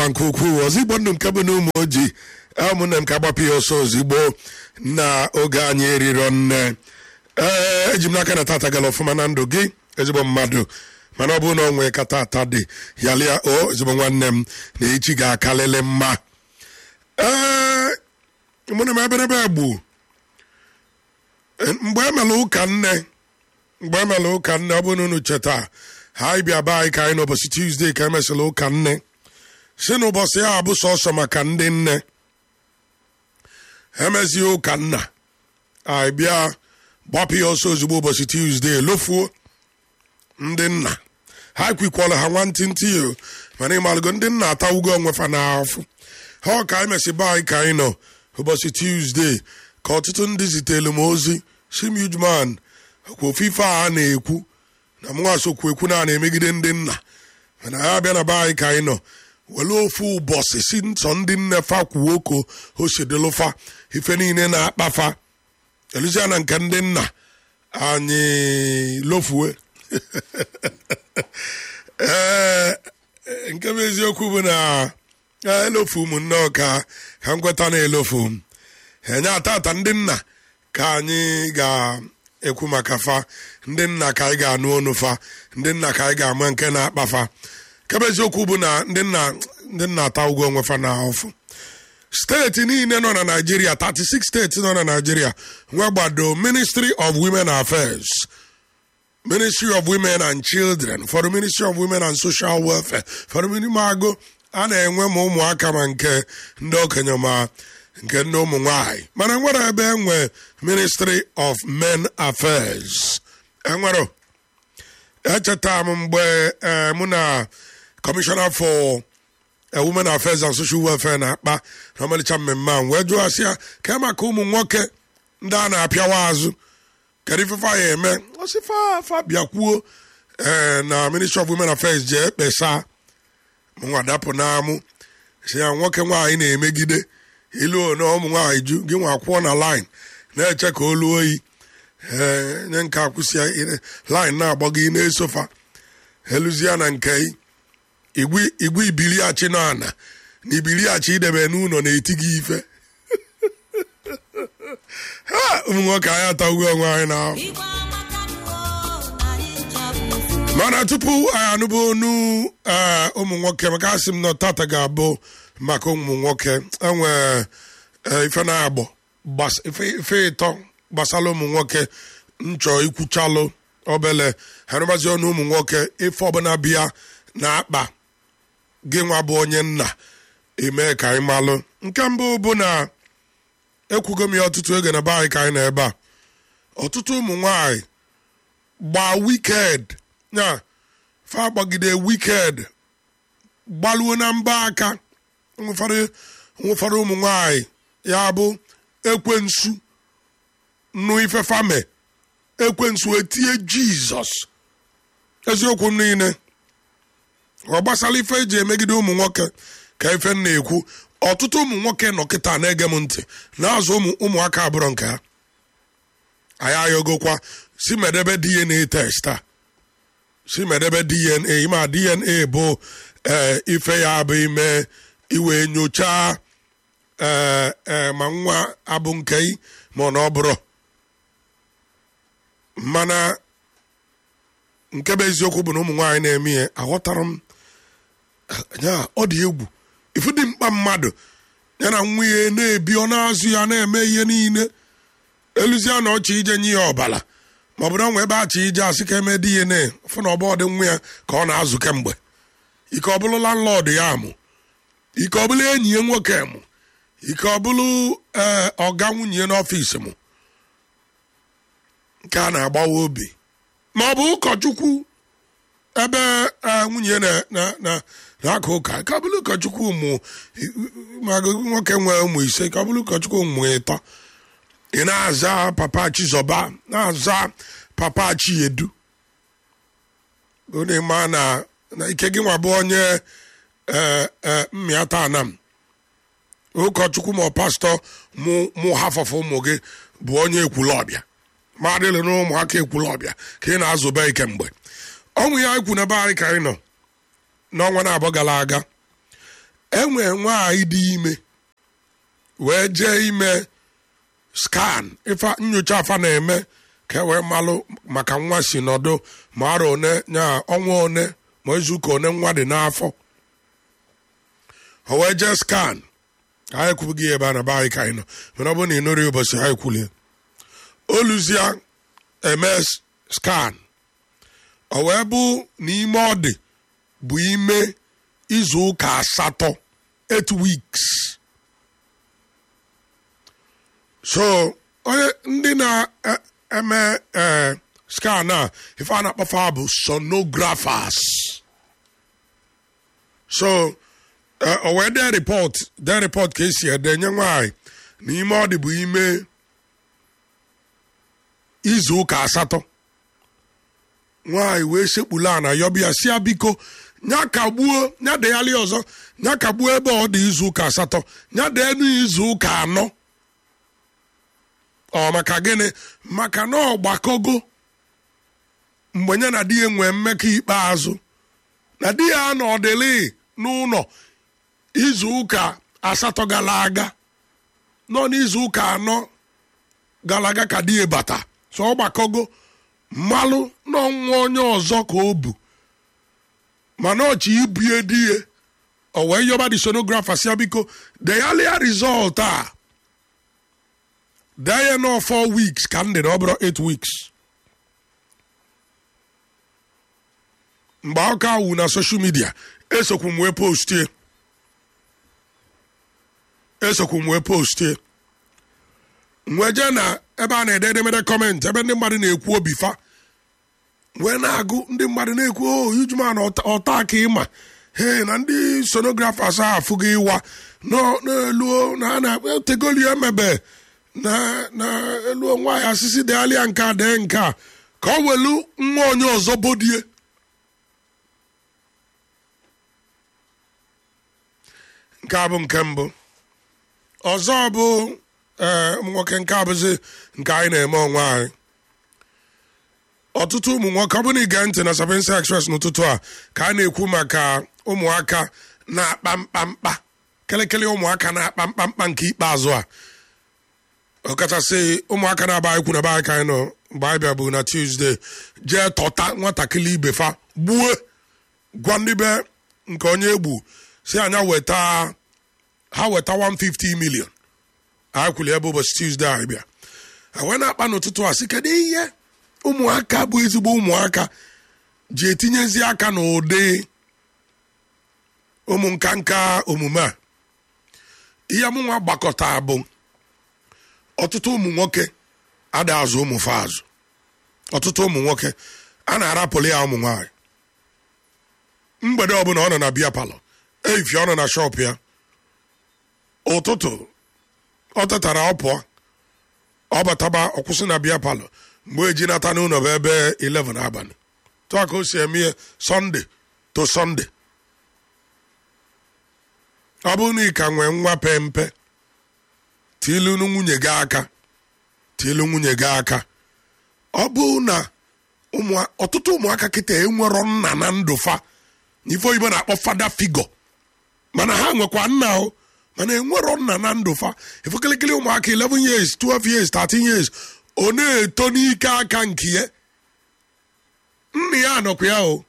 nke ukwuu ọzọ igbo ndụ nke bụ na ụmụ ojii ụmụnne m ka agbapụ ya ọsọ ozigbo na oge anyị eriro nne ee eji m n'aka na tata gara ọfụma na ndụ gị ezigbo mmadụ mana ọ bụrụ na ọ nwee ka tata dị yalịa o ezigbo nwanne m na echi ga-akalịlị mma ee mụ na m eberebe gbu mgbe emela ụka nne mgbe emela ụka nne ọ bụrụ na unu cheta ha ịbịa be anyị ka anyị n'ụbọchị tuzdee ka emesịrị ụka nne si n'ụbọchị ya bụ sọsọ maka ndị nne emezie ụka nna anyị bịa gbapụ ya ọsọ ozugbo ụbọchị tuzdee lofuo ndị nna ha kwikwọrọ ha nwantịntị o mana ịmalụgo ndị nna atawugo onwe fa n'afọ ha ọ ka anyị mesị be anyị ka anyị nọ ụbọchị tuzdee ka ọtụtụ ndị zitelu m ozi sim ujman kwa ofufe a na-ekwu na mnwa sokwu ekwu na a na-emegide ndị nna mana ha bịa na be anyị ka anyị nọ were ofu ụbọchị si nsọ ndị nne fa kwuo ko osedelufa ife niile na-akpafa eluzia na nke ndị nna anyị lofue ee nke bụ eziokwu bụ na elofu m nnọọ ka ka m kweta na elofu m enye atata ndị nna ka anyị ga-ekwu maka fa ndị nna ka anyị ga-anụ ọnụ fa ndị nna ka anyị ga-ama nke na-akpa fa kebe eziokwu bụ na ndị nna ndị nna ata ụgwọ onwe fa na ọfụ steeti niile nọ na naijiria 36 steeti nọ na naijiria nwe gbado ministry of women affairs ministry of women and children for the ministry of women and social welfare for the minimago a na-enwe ma ụmụaka ma nke ndị okenye ma nke ndị ụmụ nwanyị mana nwere ebe enwe ministry of men affairs enwere echeta m mgbe mụ na commissioner for women affairs and social welfare na-akpa na ọmalịcha mmemme a wee jụọ asị ya ka maka ụmụ nwoke ndị a na-apịawa azụ kedu ifefe ya eme ọsịfa fa bịakwuo ee na ministry of women affairs jee kpesa mụnwa dapụ n'amụ si ya nwoke nwaanyị na-emegide ilu na ụmụ nwaanyị ju gị nwa kwụọ na line na-eche ka olu oyi ee nye nke akwụsị line na-agbago ị na-esofa eluzia na nke igwe ibiliachi nọ ana na ibiliachi idebe n'ụlọ na-eti gị ife ha ụmụ nwoke anyị atagbuo onwe anyị n'ahụ mana tupu anyị anụbụ onu ụmụ nwoke maka asị m na tata ga-abụ maka ụmụ nwoke enwe ife na-agbọ ife ịtọ gbasara ụmụ nwoke nchọ ikwuchalụ obele harụbazi ọnụ ụmụ nwoke ife ọbụla bịa na-akpa gị nwa bụ onye nna eme ka anyị malụ nke mbụ bụ na ekwugo m ya ọtụtụ oge na be anyị ka anyị na ebe a ọtụtụ ụmụ nwanyị gbaa wiked ya fa gbagide wiked gbaluo na mba aka nwụfọdụ ụmụ nwanyị ya bụ ekwensu nụ ife fame ekwensu etie jizọs eziokwu niile ọ gbasara ife eji emegide ụmụ nwoke ka ife m na-ekwu ọtụtụ ụmụ nwoke nọ kịta na-ege m ntị na-azụ ụmụaka abụrụ nke ha anyị ayọgokwa si medebe dna test a si medebe dna ma dna bụ ife ya bụ ime iwe nyochaa ee ma nwa abụ nke ma ọ na ọ bụrụ mana nke bụ eziokwu bụ na ụmụ nwaanyị na-eme ihe aghọtara m ya ọ dị egwu ifu dị mkpa mmadụ ya na nwunye na-ebi ọ na-azụ ya na-eme ihe niile eluzia na ọchị ije nye ya ọbala ma ọ bụ na nwe ebe achị ije asị ka eme dị ihe na fụ na ọbọdị nwa ya ka ọ na-azụ kemgbe ike ọ bụrụ landlord ya mụ ike ọ bụrụ enyi ya nwoke mụ ike ọ bụrụ ee ọga nwunye n'ọfịs mụ nke a na-agbawa obi ma ọ bụ ụkọchukwu ebe nwunye na-aka ụka ka ọ bụrụ ụkọchukwu ụmụ nwoke nwee ụmụ ise ka ọ bụrụ ụkọchukwu ụmụ ịtọ ị na-aza papa chizọba na-aza papa chiedu onye ma na ike gị nwa bụ onye mmịata anam ụkọchukwu ma pastọ mụ hafọfụ ụmụ gị bụ onye ekwulọbịa ma adịlị na ụmụaka ekwulọbịa ka ị na-azụba ike mgbe ọnwụ ya ikwu n'ebe anyị ka anyị nọ n'ọnwa na-abụ gara aga enwe nwaanyị dị ime wee jee ime skan ife nyocha afa na-eme ka e wee malụ maka nwa si nọdụ ma arọ one nya ọnwa one ma izuụka one nwa dị n'afọ o wee jee skan anyị ekwubughị ebe a na be anyị ka anyị nọ mana ọ bụrụ na ị nụrụ ya ụbọchị ha ekwulie oluzia eme skan o wee bụ n'ime ọ dị bụ ime izu ụka asatọ 8 weeks so onye ndị na-eme ee skan a ife a na-akpọfa bụ sonographers so o wee dee report dee report ka esi ede nye nwaanyị n'ime ọ dị bụ ime izu ụka asatọ nwaanyị wee sekpulu ana yọbịa si ya biko nya kagbuo nya deghalị ọzọ nya kagbuo ebe ọ dị izu ụka asatọ nya deenu izu ụka anọ ọ maka gịnị maka na ọ gbakogo mgbe nye na di ya nwee mmekọ ikpeazụ na di ya anọdịlị n'ụlọ izu ụka asatọ gara aga nọ n'izu ụka anọ gara aga ka di ya bata so ọ gbakogo mmalụ n'ọnwa onye ọzọ ka o bu mana ọchị ibie di ya o wee yọba di sonografa si ya biko deyalia rizọlt a dee ya nọ 4 weeks ka m dịrị ọ bụrụ 8 weeks mgbe aka wu na soshal midia esokwu m wee postie esokwu m wee postie wee jee na ebe a na-ede edemede kọmentị ebe ndị mmadụ na-ekwu obi fa wee na-agụ ndị mmadụ na-ekwu o ijuma na ọta aka ịma he na ndị sonografers a afụghị ịwa n'elu na a na-etegoli emebe na na elu nwaanyị asịsị deghalịa nke a dee nke a ka ọ welu nwa onye ọzọ bodie nke a bụ nke mbụ ọzọ bụ ee ụmụ nwoke nke abụzi nke anyị na-eme onwe anyị ọtụtụ ụmụ nwoke ọ bụrụ na ige ntị na Sapiensia Express n'ụtụtụ a ka a na-ekwu maka ụmụaka na-akpa mkpamkpa kelekele ụmụaka na-akpa mkpamkpa nke ikpeazụ a ọkachasị ụmụaka na-aba anyị kwu na be anyị ka anyị nọ mgbe anyị bịa bụ na Tuesday jee tọta nwatakịrị ibefa gbuo gwa ndị be nke onye egbu si anya weta ha weta 150 million anyị kwuli ebe ụbọchị Tuesday anyị bịa wee na-akpa n'ụtụtụ a sị kedu ihe ụmụaka bụ ezigbo ụmụaka ji etinyezi aka n'ụdị ụmụ nka nka omume a ihe mụnwa gbakọta bụ ọtụtụ ụmụ nwoke ada azụ ụmụ fa azụ ọtụtụ ụmụ nwoke a na-arapụrụ ya ụmụ nwaanyị mgbede ọbụla ọ nọ na biya palọ efife ọ nọ na shọp ya ụtụtụ ọ tetara ọ pụọ ọ bataba ọkwụsị na biya palọ mgbe eji nata n'ụlọ bụ ebe 11 abalị tụọ ka o si eme ihe sọnde to sọnde ọ bụrụ na ị ka nwee nwa pe mpe tilu nwunye gị aka tilu nwunye gị aka ọ bụ na ọtụtụ ụmụaka kịta enwerọ nna na ndụ fa n'ife oyibo na-akpọ fada figo mana ha nwekwa nna o mana enwerọ nna na ndụ fa efekelekele ụmụaka 11 years 12 years 13 years ọ na-eto n'ike aka nke ya nna ya nọkwa ya o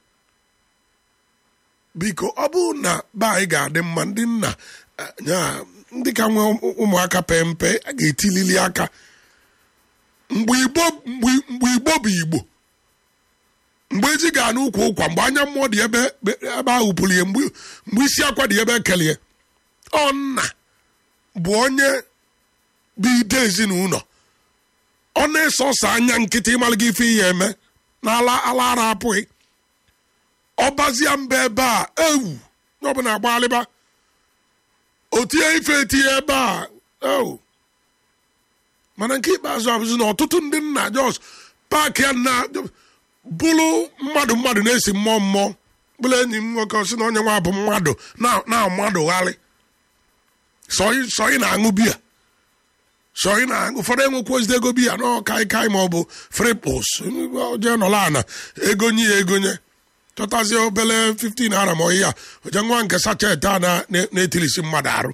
biko ọ bụrụ na be anyị ga-adị mma ndị nna ya ndị ka nwee ụmụaka pe mpe a ga-etilili aka mgbe igbo bụ igbo mgbe eji ga n'ụkwa ụkwa mgbe anya mmụọ dị ebe ebe ahụ pụrụ ihe mgbe isi akwa dị ebe ekelie ọ nna bụ onye bụ ide ezinụlọ ọ na-eso ọsọ anya nkịtị ịmalụ gị ife ihe eme na ala ala ara apụghị ọbazie mba ebe a ewu ọbụla agbaghalịba o tinye ife etinye ebe a ewu mana nke ikpeazụ abụzi na ọtụtụ ndị nna jos paakị ya na bụrụ mmadụ mmadụ na-esi mmụọ mmụọ bụrụ enyi m nwoke si na onye nwa bụ mmadụ na mmadụ gharị sọyị na-aṅụ biya sọyị na-aṅụ ụfọdụ enwekwazide ego biya na kai kai ma ọ bụ fripos jee nọla ana egonye ya egonye chọtazie obele 15 naira ma ọhịa oje nwa nke sachet a na- na- na-etilisi mmadụ arụ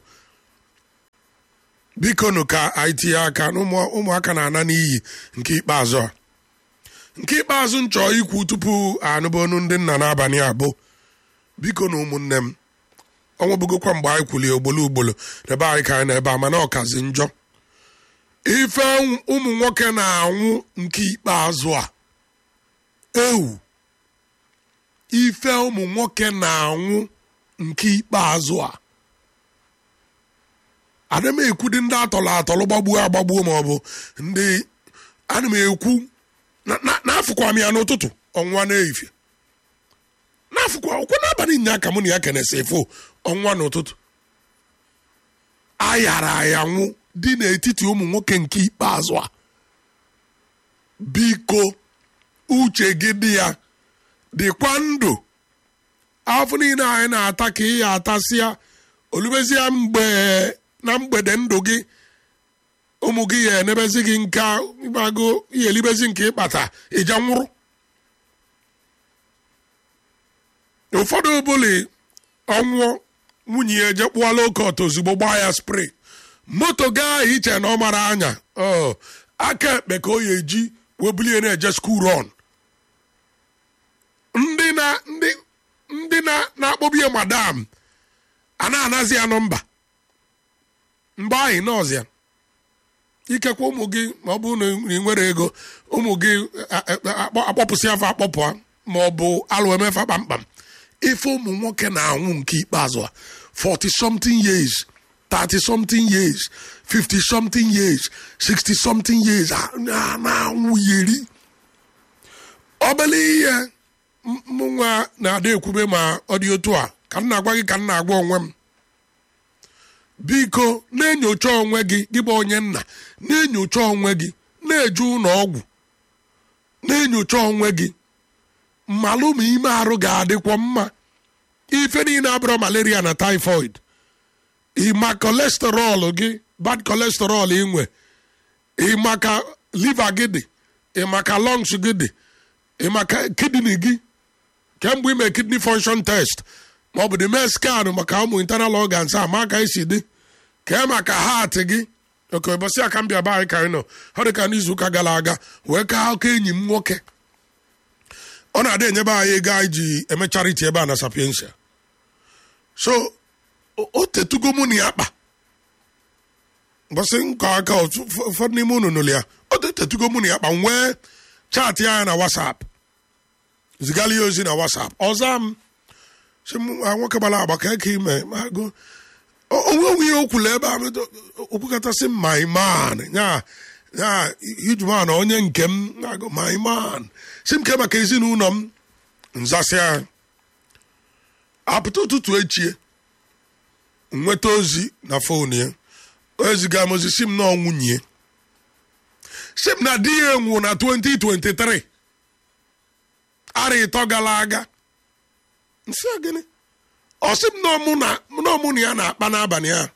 biko nụ ka anyị tinye aka na ụmụ- ụmụaka na-ana n'iyi nke ikpeazụ a nke ikpeazụ m chọọ ikwu tupu anụba onu ndị nna n'abalị a bụ biko na ụmụnne m ọnwa bụgokwa mgbe anyị kwulie ogbolo ugbolo n'ebe anyị ka anyị na-ebe a mana ọkazi njọ ife ụmụ nwoke na-anwụ nke ikpeazụ a ewu ife ụmụ nwoke na-anwụ nke ikpeazụ a ana m ekwu dị ndị atọrọ atọrọ gbagbuo agbagbuo ma ọ bụ ndị ana m ekwu na- na- n'afụkwa m ya n'ụtụtụ ọnwa n'ehihie n'afụkwa ọkwa n'abalị nya ka mụ na ya kenesi efo ọnwa n'ụtụtụ ayara ayanwụ dị n'etiti ụmụ nwoke nke ikpeazụ a biko uche gị dị ya dịkwa ndụ afọ niile anyị na-ata ka ị ya atasịa olubezie mgbe na mgbede ndụ gị ụmụ gị ya enebezi gị nka ịgbago ihe elibezi nke ịkpata ịja nwụrụ ụfọdụ obuli ọnwụọ nwunye ya eje kpụọla okot ozugbo gbaa ya spray moto gaa iche na ọ mara anya ọ aka ekpe ka o ya eji webulie na-eje skuul rọn ndị na ndị ndị na na-akpọbie madam a na-anazi ya nọmba mgbe anyị nọọzịa ikekwe ụmụ gị ma ọ bụrụ na ị nwere ego ụmụ gị a- a- akpọ- akpọpụsị afọ akpọpụ ma ọ bụ alụ emefa kpamkpam ife ụmụ nwoke na-anwụ nke ikpeazụ a 40 something years 30 something years 50 something years 60 something years a- na- na-anwụ yeri obele ihe m- mụ nwa na-ada ekwube ma ọ dị otu a ka m na-agwa gị ka m na-agwa onwe m biko na-enyocha onwe gị gị bụ onye nna na-enyocha onwe gị na-eje ụlọ ọgwụ na-enyocha onwe gị mmalụ ma ime arụ ga-adịkwa mma ife niile abụrụ malaria na typhoid ịma kolesterọl gị bad kolesterọl inwe ịmaka liver gị dị ịmaka lungs gị dị ịmaka kidney gị kemgbe ime kidney function test ma ọ bụ dị mee scan maka ụmụ internal organs a ma ka esi dị kee maka heart gị oke ụbọchị aka m bịa be anyị ka anyị nọ ọ dị ka n'izuụka gara aga wee kaa aka enyi m nwoke ọ na-adị enyebe anyị ego anyị ji eme charity ebe a na sapiensia so o- o tetugo mụ na ya kpa mbọsị nkọ aka otu- ụfọ- ụfọdụ n'ime unu nụrụ ya o tetugo mụ na ya kpa nwee chaatị anya na whatsapp zigara ya ozi na whatsapp ọza m sị m "Ah, nwoke gbara agba ka eke ime ma go onwe onwe ihe o kwuru ebe a okwukọtasị m my man ya ya ijuman onye nke m na-agụ my man si m ke maka ezinụlọ m nzasịa apụta ụtụtụ echie nweta ozi na fon ya oziga m ozi si m na ọnwụnye si m na di ya enwu na 2023 ara ịtọ gara aga nsị a gịnị ọ sị m na ọmụ na na ọmụ na ya na-akpa n'abalị a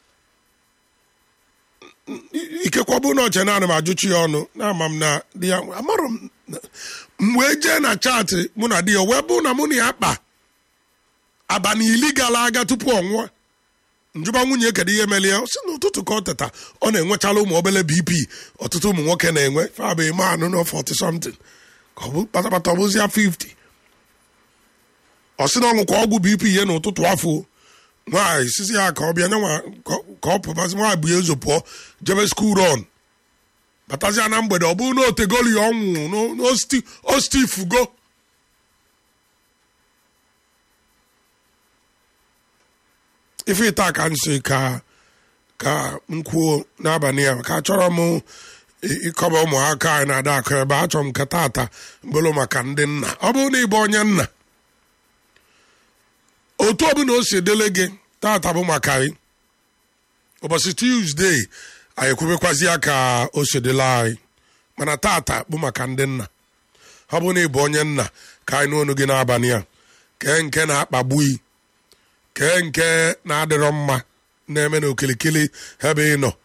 ikekwa bụ na ọche naanị m ajụchi ya ọnụ na-ama m na di ya amarọ m m wee jee na chaatị mụ na di ya wee bụ na mụ na ya kpa abalị iri gara aga tupu ọ nwụọ njụba nwunye kedu ihe mere ya ọ sị n'ụtụtụ ka ọ teta ọ na-enwechala ụmụ obele bp ọtụtụ ụmụ nwoke na-enwe fabụ ime anụ na 40 something ka ọ bụ kpatakpata ọ bụzia 50 ọ sị na ọṅụ ka ọgwụ bp ihe n'ụtụtụ afọ nwaanyị sisi ya ka ọ bịa nyanwa ka ọ pụbazi nwaanyị bụ ya ezo pụọ jebe skuul rọn batazia na mgbede ọ bụrụ na otegoli ya ọnwụ ostifugo ife ịta ka nsị ka ka m kwuo n'abalị a ka achọrọ m ịkọba ụmụaka anyị na-ada akụ ebe achọrọ m ka tata bụrụ maka ndị nna ọ bụrụ na ịbụ onye nna otu ọbụla o si dele gị tata bụ maka anyị ụbọchị tuzdee anyị ekwubekwazi ya ka o si dele anyị mana tata bụ maka ndị nna ọ bụrụ na ịbụ onye nna ka anyị n'onu gị n'abalị a kee nke na-akpagbu i kee nke na-adịrọ mma na-eme n'okilikili ebe ị nọ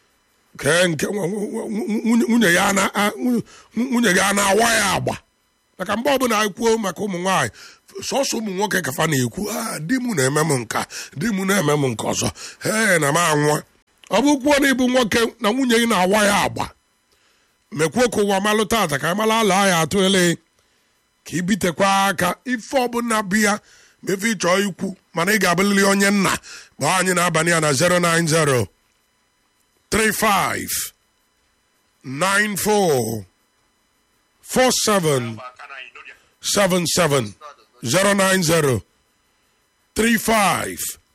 kee nke nwunye ya nwunye gị a na-awa ya agba maka mgbe ọbụla anyị kwuo maka ụmụ nwaanyị sọsọ ụmụ nwoke kafa na-ekwu a di m na-eme m nka di m na-eme m nke ọzọ ee na m anwa ọ bụ kwuo na ịbụ nwoke na nwunye gị na-awa ya agba mekwuo ka ụwa malụ tata ka amala ala ya atụ ele ka ibitekwa aka ife ọbụla bụ ya mefe ịchọọ ikwu mana ị ga-abụlili onye nna kpọọ anyị n'abalị a na 090 35 94 47 77 090 35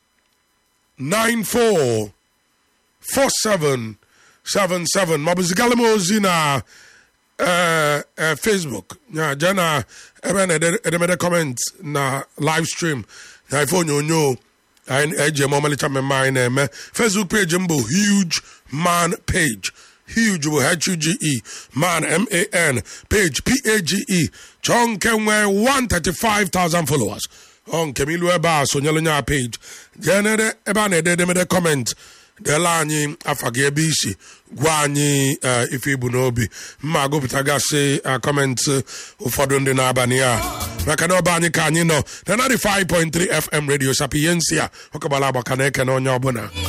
94 47 77 maọbụ zigara m ozi na eh, eh, facebook ya jee na ebe na edemede comment na live stream na ife onyonyo anyị eji eme ọmalịcha mmemme anyị na-eme facebook page m bụ huge man page huge bụ h-u-g-e man m-a-n page p-a-g-e chọọ nke nwee 135,000 followers ọ nke m ilu ebe a sonyelu nya page jee n'ede- ebe a na-ede edemede comment deela anyị afa gị ebe isi gwa anyị eh, ife ibu n'obi mma gụpụtagasị eh, kọmentị ụfọdụ ndị n'abalị a maka na ọba anyị ka anyị nọ na 95.3 fm radio sapiensia ọ kagbara agbaka na eke na onye ọbụla